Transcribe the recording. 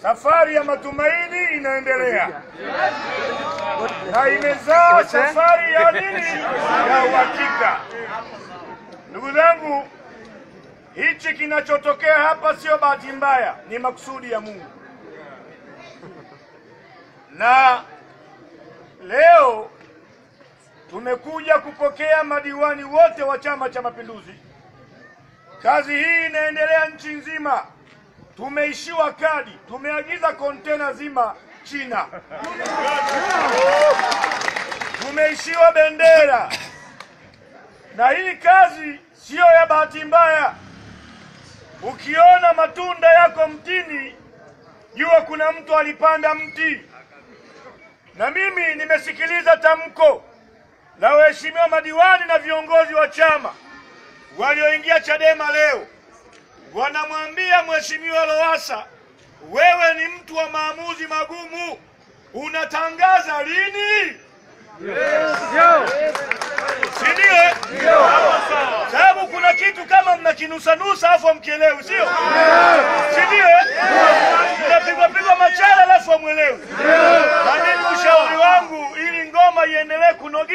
Safari ya matumaini inaendelea na imezaa safari ya nini? Ya uhakika. Ndugu zangu, hichi kinachotokea hapa sio bahati mbaya, ni makusudi ya Mungu. Na leo tumekuja kupokea madiwani wote wa Chama cha Mapinduzi. Kazi hii inaendelea nchi nzima. Tumeishiwa kadi, tumeagiza kontena zima China, tumeishiwa bendera, na hii kazi siyo ya bahati mbaya. Ukiona matunda yako mtini, jua kuna mtu alipanda mti. Na mimi nimesikiliza tamko la waheshimiwa madiwani na viongozi wa chama walioingia Chadema leo, wanamwambia Mheshimiwa Lowassa, wewe ni mtu wa maamuzi magumu, unatangaza lini? Si ndio? eh? Sababu kuna kitu kama mnakinusanusa afu hamkielewi, sio? Si ndio? eh? Mnapigwa pigwa machale alafu hamwelewi.